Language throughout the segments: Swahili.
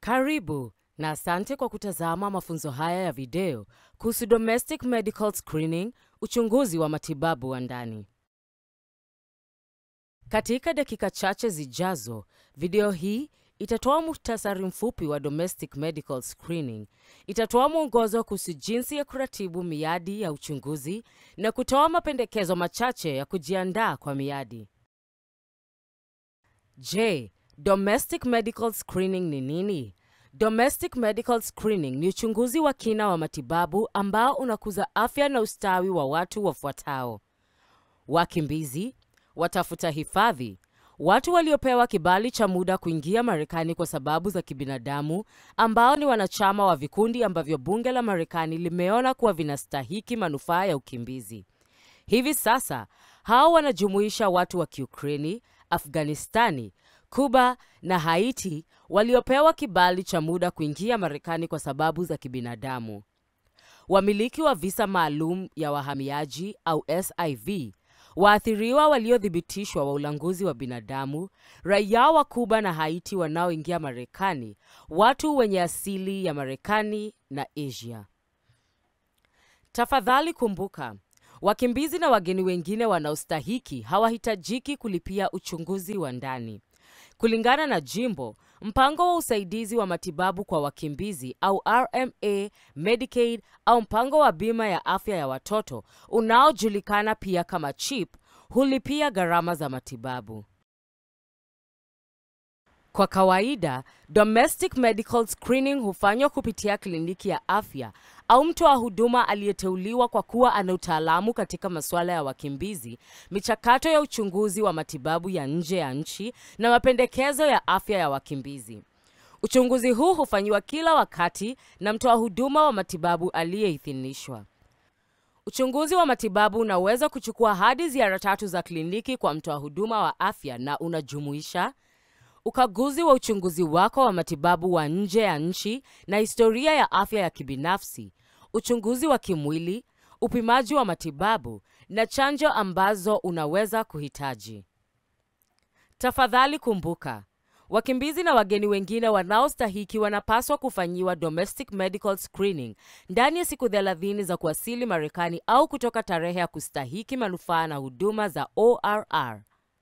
Karibu na asante kwa kutazama mafunzo haya ya video kuhusu domestic medical screening, uchunguzi wa matibabu wa ndani. Katika dakika chache zijazo, video hii itatoa muhtasari mfupi wa domestic medical screening, itatoa mwongozo kuhusu jinsi ya kuratibu miadi ya uchunguzi na kutoa mapendekezo machache ya kujiandaa kwa miadi. Je, domestic medical screening ni nini? Domestic medical screening ni uchunguzi wa kina wa matibabu ambao unakuza afya na ustawi wa watu wafuatao: wakimbizi, watafuta hifadhi, watu waliopewa kibali cha muda kuingia Marekani kwa sababu za kibinadamu ambao ni wanachama wa vikundi ambavyo bunge la Marekani limeona kuwa vinastahiki manufaa ya ukimbizi. Hivi sasa hao wanajumuisha watu wa Kiukraini, Afghanistani, Kuba na Haiti waliopewa kibali cha muda kuingia Marekani kwa sababu za kibinadamu. Wamiliki wa visa maalum ya wahamiaji au SIV, waathiriwa waliothibitishwa wa ulanguzi wa binadamu, raia wa Kuba na Haiti wanaoingia Marekani, watu wenye asili ya Marekani na Asia. Tafadhali kumbuka, wakimbizi na wageni wengine wanaostahiki hawahitajiki kulipia uchunguzi wa ndani. Kulingana na jimbo, mpango wa usaidizi wa matibabu kwa wakimbizi au RMA, Medicaid au mpango wa bima ya afya ya watoto unaojulikana pia kama CHIP hulipia gharama za matibabu. Kwa kawaida, domestic medical screening hufanywa kupitia kliniki ya afya au mtoa huduma aliyeteuliwa kwa kuwa ana utaalamu katika masuala ya wakimbizi, michakato ya uchunguzi wa matibabu ya nje ya nchi na mapendekezo ya afya ya wakimbizi. Uchunguzi huu hufanyiwa kila wakati na mtoa huduma wa matibabu aliyeidhinishwa. Uchunguzi wa matibabu unaweza kuchukua hadi ziara tatu za kliniki kwa mtoa huduma wa afya na unajumuisha ukaguzi wa uchunguzi wako wa matibabu wa nje ya nchi na historia ya afya ya kibinafsi, uchunguzi wa kimwili, upimaji wa matibabu na chanjo ambazo unaweza kuhitaji. Tafadhali kumbuka, wakimbizi na wageni wengine wanaostahiki wanapaswa kufanyiwa domestic medical screening ndani ya siku 30 za kuwasili Marekani au kutoka tarehe ya kustahiki manufaa na huduma za ORR.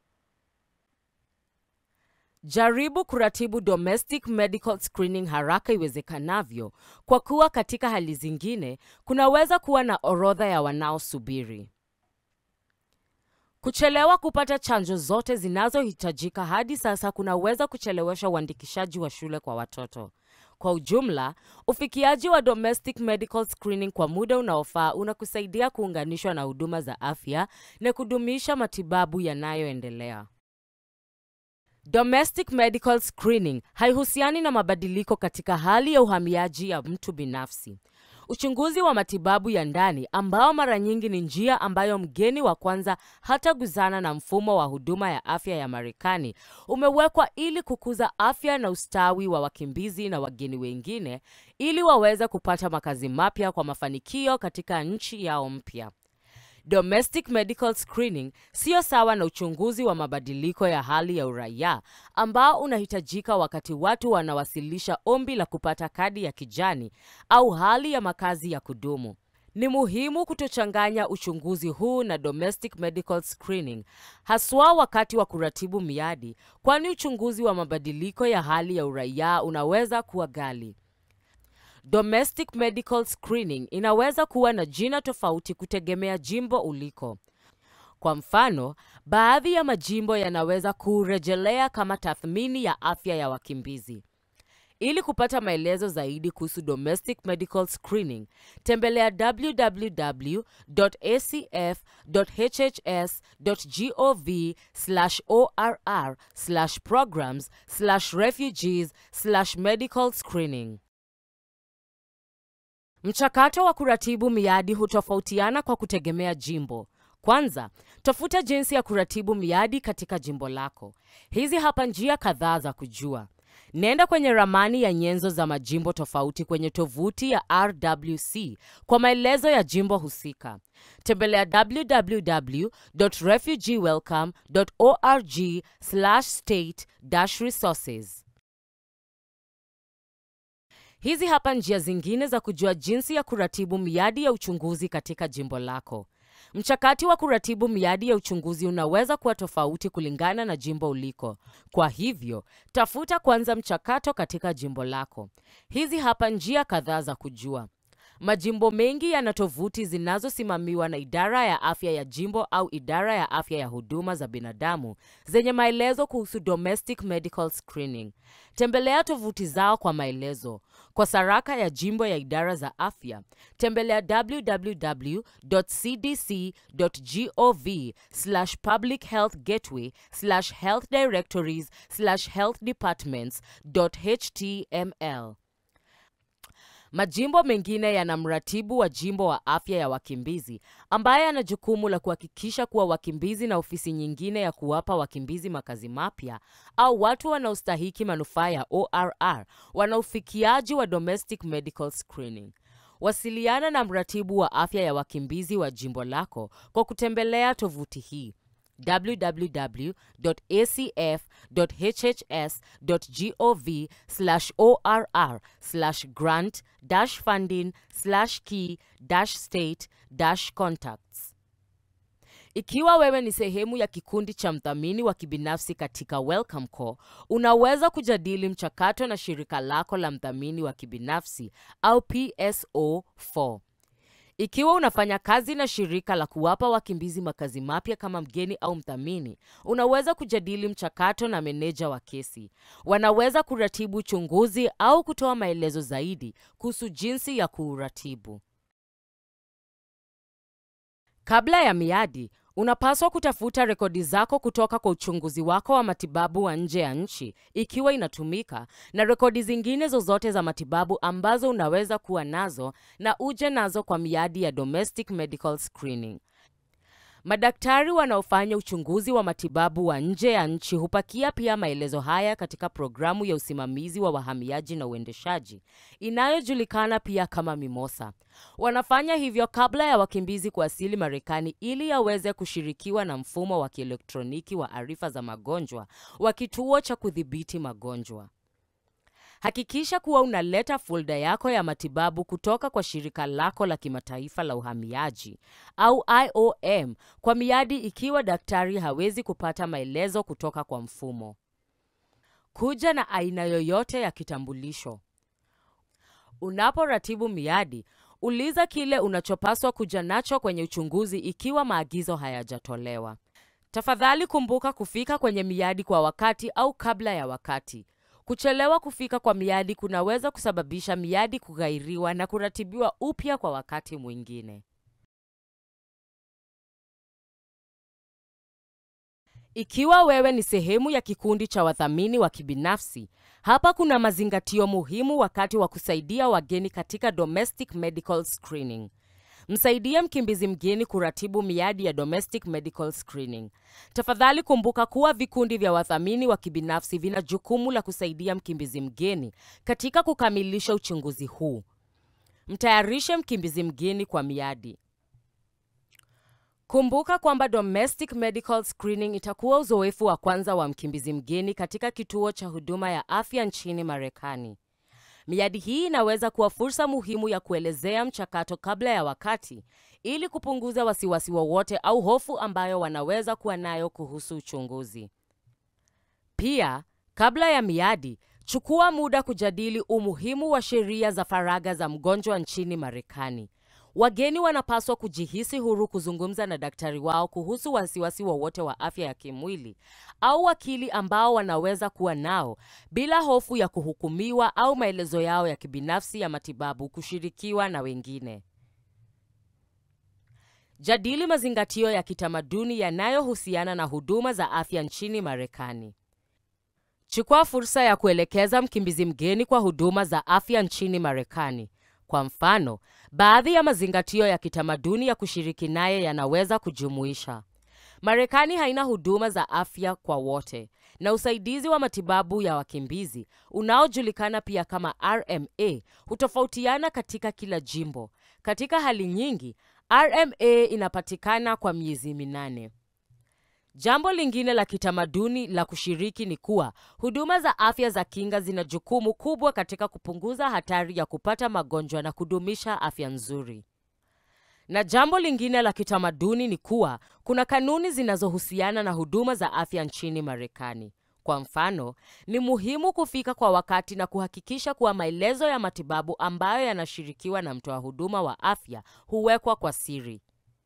Jaribu kuratibu domestic medical screening haraka iwezekanavyo, kwa kuwa katika hali zingine kunaweza kuwa na orodha ya wanaosubiri. Kuchelewa kupata chanjo zote zinazohitajika hadi sasa kunaweza kuchelewesha uandikishaji wa shule kwa watoto. Kwa ujumla, ufikiaji wa domestic medical screening kwa muda unaofaa unakusaidia kuunganishwa na huduma za afya na kudumisha matibabu yanayoendelea. Domestic medical screening haihusiani na mabadiliko katika hali ya uhamiaji ya mtu binafsi. Uchunguzi wa matibabu ya ndani ambao mara nyingi ni njia ambayo mgeni wa kwanza hataguzana na mfumo wa huduma ya afya ya Marekani umewekwa ili kukuza afya na ustawi wa wakimbizi na wageni wengine ili waweze kupata makazi mapya kwa mafanikio katika nchi yao mpya. Domestic medical screening siyo sawa na uchunguzi wa mabadiliko ya hali ya uraia ambao unahitajika wakati watu wanawasilisha ombi la kupata kadi ya kijani au hali ya makazi ya kudumu. Ni muhimu kutochanganya uchunguzi huu na domestic medical screening, haswa wakati wa kuratibu miadi, kwani uchunguzi wa mabadiliko ya hali ya uraia unaweza kuwa ghali. Domestic medical screening inaweza kuwa na jina tofauti kutegemea jimbo uliko. Kwa mfano, baadhi ya majimbo yanaweza kurejelea kama tathmini ya afya ya wakimbizi. Ili kupata maelezo zaidi kuhusu domestic medical screening, tembelea www.hhs.gov/orr/programs/refugees/medical screening. Mchakato wa kuratibu miadi hutofautiana kwa kutegemea jimbo. Kwanza, tafuta jinsi ya kuratibu miadi katika jimbo lako. Hizi hapa njia kadhaa za kujua. Nenda kwenye ramani ya nyenzo za majimbo tofauti kwenye tovuti ya RWC kwa maelezo ya jimbo husika. Tembelea www.refugeewelcome.org/state-resources. Hizi hapa njia zingine za kujua jinsi ya kuratibu miadi ya uchunguzi katika jimbo lako. Mchakati wa kuratibu miadi ya uchunguzi unaweza kuwa tofauti kulingana na jimbo uliko. Kwa hivyo, tafuta kwanza mchakato katika jimbo lako. Hizi hapa njia kadhaa za kujua. Majimbo mengi yana tovuti zinazosimamiwa na idara ya afya ya jimbo au idara ya afya ya huduma za binadamu zenye maelezo kuhusu domestic medical screening. Tembelea tovuti zao kwa maelezo. Kwa saraka ya jimbo ya idara za afya, tembelea www.cdc.gov/health-directories/health-departments.html. Majimbo mengine yana mratibu wa jimbo wa afya ya wakimbizi ambaye ana jukumu la kuhakikisha kuwa wakimbizi na ofisi nyingine ya kuwapa wakimbizi makazi mapya au watu wanaostahiki manufaa ya ORR wana ufikiaji wa domestic medical screening. Wasiliana na mratibu wa afya ya wakimbizi wa jimbo lako kwa kutembelea tovuti hii www.hhs.gov/orr/grant-funding/key-state-contacts. Ikiwa wewe ni sehemu ya kikundi cha mdhamini wa kibinafsi katika Welcome Corps, unaweza kujadili mchakato na shirika lako la mdhamini wa kibinafsi au PSO4. Ikiwa unafanya kazi na shirika la kuwapa wakimbizi makazi mapya kama mgeni au mdhamini, unaweza kujadili mchakato na meneja wa kesi. Wanaweza kuratibu uchunguzi au kutoa maelezo zaidi kuhusu jinsi ya kuuratibu. Kabla ya miadi, unapaswa kutafuta rekodi zako kutoka kwa uchunguzi wako wa matibabu wa nje ya nchi ikiwa inatumika, na rekodi zingine zozote za matibabu ambazo unaweza kuwa nazo na uje nazo kwa miadi ya domestic medical screening. Madaktari wanaofanya uchunguzi wa matibabu wa nje ya nchi hupakia pia maelezo haya katika programu ya usimamizi wa wahamiaji na uendeshaji inayojulikana pia kama Mimosa. Wanafanya hivyo kabla ya wakimbizi kuwasili Marekani ili yaweze kushirikiwa na mfumo wa kielektroniki wa arifa za magonjwa wa kituo cha kudhibiti magonjwa. Hakikisha kuwa unaleta folda yako ya matibabu kutoka kwa shirika lako la kimataifa la uhamiaji au IOM kwa miadi ikiwa daktari hawezi kupata maelezo kutoka kwa mfumo. Kuja na aina yoyote ya kitambulisho. Unaporatibu miadi, uliza kile unachopaswa kuja nacho kwenye uchunguzi ikiwa maagizo hayajatolewa. Tafadhali kumbuka kufika kwenye miadi kwa wakati au kabla ya wakati. Kuchelewa kufika kwa miadi kunaweza kusababisha miadi kughairiwa na kuratibiwa upya kwa wakati mwingine. Ikiwa wewe ni sehemu ya kikundi cha wadhamini wa kibinafsi, hapa kuna mazingatio muhimu wakati wa kusaidia wageni katika domestic medical screening. Msaidie mkimbizi mgeni kuratibu miadi ya domestic medical screening. Tafadhali kumbuka kuwa vikundi vya wadhamini wa kibinafsi vina jukumu la kusaidia mkimbizi mgeni katika kukamilisha uchunguzi huu. Mtayarishe mkimbizi mgeni kwa miadi. Kumbuka kwamba domestic medical screening itakuwa uzoefu wa kwanza wa mkimbizi mgeni katika kituo cha huduma ya afya nchini Marekani. Miadi hii inaweza kuwa fursa muhimu ya kuelezea mchakato kabla ya wakati ili kupunguza wasiwasi wowote au hofu ambayo wanaweza kuwa nayo kuhusu uchunguzi. Pia, kabla ya miadi, chukua muda kujadili umuhimu wa sheria za faragha za mgonjwa nchini Marekani. Wageni wanapaswa kujihisi huru kuzungumza na daktari wao kuhusu wasiwasi wowote wa afya ya kimwili au wakili ambao wanaweza kuwa nao bila hofu ya kuhukumiwa au maelezo yao ya kibinafsi ya matibabu kushirikiwa na wengine. Jadili mazingatio ya kitamaduni yanayohusiana na huduma za afya nchini Marekani. Chukua fursa ya kuelekeza mkimbizi mgeni kwa huduma za afya nchini Marekani. Kwa mfano, baadhi ya mazingatio ya kitamaduni ya kushiriki naye yanaweza kujumuisha: Marekani haina huduma za afya kwa wote, na usaidizi wa matibabu ya wakimbizi unaojulikana pia kama RMA hutofautiana katika kila jimbo. Katika hali nyingi, RMA inapatikana kwa miezi minane. Jambo lingine la kitamaduni la kushiriki ni kuwa huduma za afya za kinga zina jukumu kubwa katika kupunguza hatari ya kupata magonjwa na kudumisha afya nzuri. Na jambo lingine la kitamaduni ni kuwa kuna kanuni zinazohusiana na huduma za afya nchini Marekani. Kwa mfano, ni muhimu kufika kwa wakati na kuhakikisha kuwa maelezo ya matibabu ambayo yanashirikiwa na mtoa huduma wa afya huwekwa kwa siri.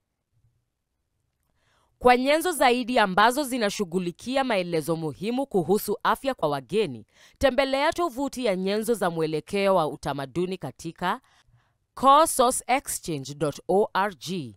Kwa nyenzo zaidi ambazo zinashughulikia maelezo muhimu kuhusu afya kwa wageni, tembelea tovuti ya nyenzo za mwelekeo wa utamaduni katika coresourceexchange.org.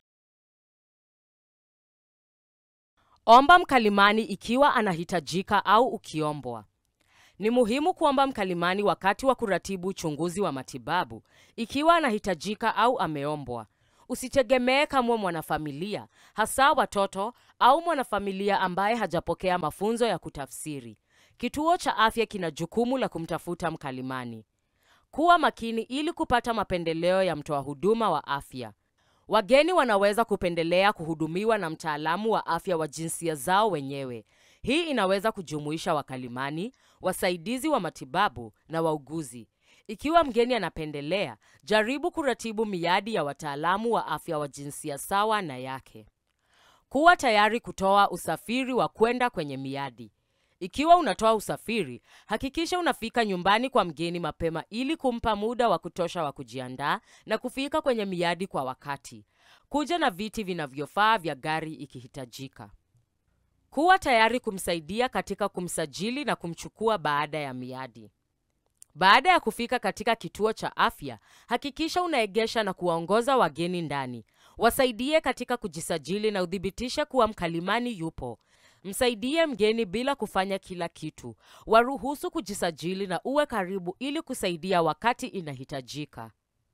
Omba mkalimani ikiwa anahitajika au ukiombwa. Ni muhimu kuomba mkalimani wakati wa kuratibu uchunguzi wa matibabu ikiwa anahitajika au ameombwa. Usitegemee kama mwanafamilia, hasa watoto au mwanafamilia ambaye hajapokea mafunzo ya kutafsiri. Kituo cha afya kina jukumu la kumtafuta mkalimani. Kuwa makini ili kupata mapendeleo ya mtoa huduma wa afya. Wageni wanaweza kupendelea kuhudumiwa na mtaalamu wa afya wa jinsia zao wenyewe. Hii inaweza kujumuisha wakalimani, wasaidizi wa matibabu na wauguzi. Ikiwa mgeni anapendelea, jaribu kuratibu miadi ya wataalamu wa afya wa jinsia sawa na yake. Kuwa tayari kutoa usafiri wa kwenda kwenye miadi. Ikiwa unatoa usafiri, hakikisha unafika nyumbani kwa mgeni mapema ili kumpa muda wa kutosha wa kujiandaa na kufika kwenye miadi kwa wakati. Kuja na viti vinavyofaa vya gari ikihitajika. Kuwa tayari kumsaidia katika kumsajili na kumchukua baada ya miadi. Baada ya kufika katika kituo cha afya, hakikisha unaegesha na kuwaongoza wageni ndani. Wasaidie katika kujisajili na uthibitishe kuwa mkalimani yupo. Msaidie mgeni bila kufanya kila kitu. Waruhusu kujisajili na uwe karibu ili kusaidia wakati inahitajika.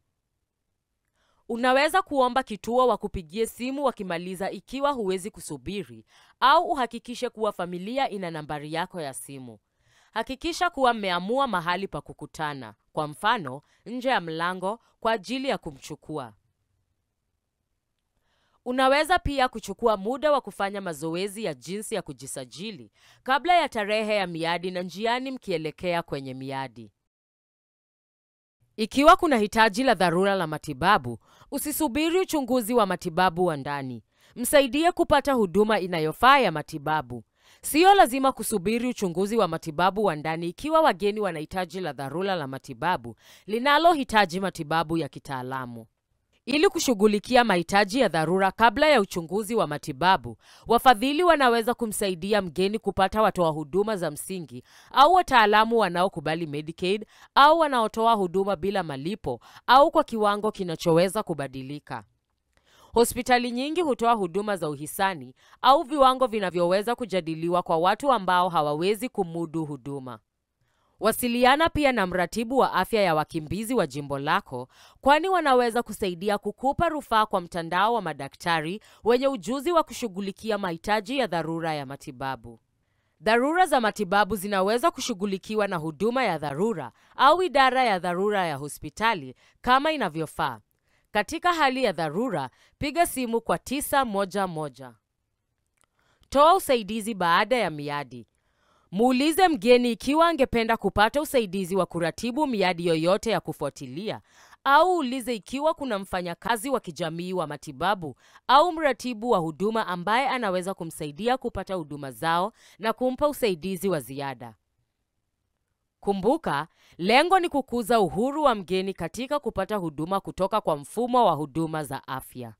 Unaweza kuomba kituo wakupigie simu wakimaliza ikiwa huwezi kusubiri, au uhakikishe kuwa familia ina nambari yako ya simu. Hakikisha kuwa mmeamua mahali pa kukutana, kwa mfano nje ya mlango, kwa ajili ya kumchukua. Unaweza pia kuchukua muda wa kufanya mazoezi ya jinsi ya kujisajili kabla ya tarehe ya miadi na njiani mkielekea kwenye miadi. Ikiwa kuna hitaji la dharura la matibabu, usisubiri uchunguzi wa matibabu wa ndani. Msaidie kupata huduma inayofaa ya matibabu. Siyo lazima kusubiri uchunguzi wa matibabu wa ndani ikiwa wageni wana hitaji la dharura la matibabu linalohitaji matibabu ya kitaalamu. Ili kushughulikia mahitaji ya dharura kabla ya uchunguzi wa matibabu, wafadhili wanaweza kumsaidia mgeni kupata watoa huduma za msingi au wataalamu wanaokubali Medicaid au wanaotoa huduma bila malipo au kwa kiwango kinachoweza kubadilika. Hospitali nyingi hutoa huduma za uhisani au viwango vinavyoweza kujadiliwa kwa watu ambao hawawezi kumudu huduma. Wasiliana pia na mratibu wa afya ya wakimbizi wa jimbo lako, kwani wanaweza kusaidia kukupa rufaa kwa mtandao wa madaktari wenye ujuzi wa kushughulikia mahitaji ya dharura ya matibabu. Dharura za matibabu zinaweza kushughulikiwa na huduma ya dharura au idara ya dharura ya hospitali kama inavyofaa. Katika hali ya dharura, piga simu kwa 911. Toa usaidizi baada ya miadi. Muulize mgeni ikiwa angependa kupata usaidizi wa kuratibu miadi yoyote ya kufuatilia, au ulize ikiwa kuna mfanyakazi wa kijamii wa matibabu au mratibu wa huduma ambaye anaweza kumsaidia kupata huduma zao na kumpa usaidizi wa ziada. Kumbuka, lengo ni kukuza uhuru wa mgeni katika kupata huduma kutoka kwa mfumo wa huduma za afya.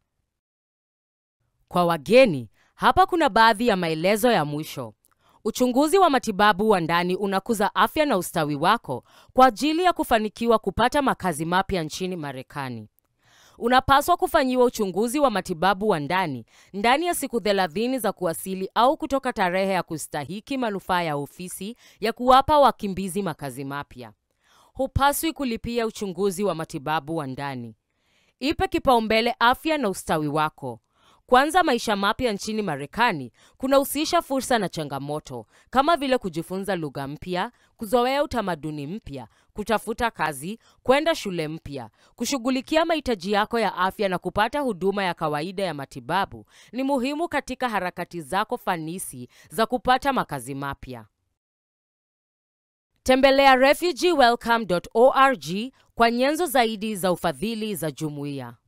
Kwa wageni, hapa kuna baadhi ya maelezo ya mwisho. Uchunguzi wa matibabu wa ndani unakuza afya na ustawi wako kwa ajili ya kufanikiwa kupata makazi mapya nchini Marekani. Unapaswa kufanyiwa uchunguzi wa matibabu wa ndani ndani ya siku 30 za kuwasili au kutoka tarehe ya kustahiki manufaa ya ofisi ya kuwapa wakimbizi makazi mapya. Hupaswi kulipia uchunguzi wa matibabu wa ndani. Ipe kipaumbele afya na ustawi wako. Kuanza maisha mapya nchini Marekani kunahusisha fursa na changamoto kama vile kujifunza lugha mpya, kuzoea utamaduni mpya, kutafuta kazi, kwenda shule mpya, kushughulikia mahitaji yako ya afya na kupata huduma ya kawaida ya matibabu ni muhimu katika harakati zako fanisi za kupata makazi mapya. Tembelea refugeewelcome.org kwa nyenzo zaidi za ufadhili za jumuiya.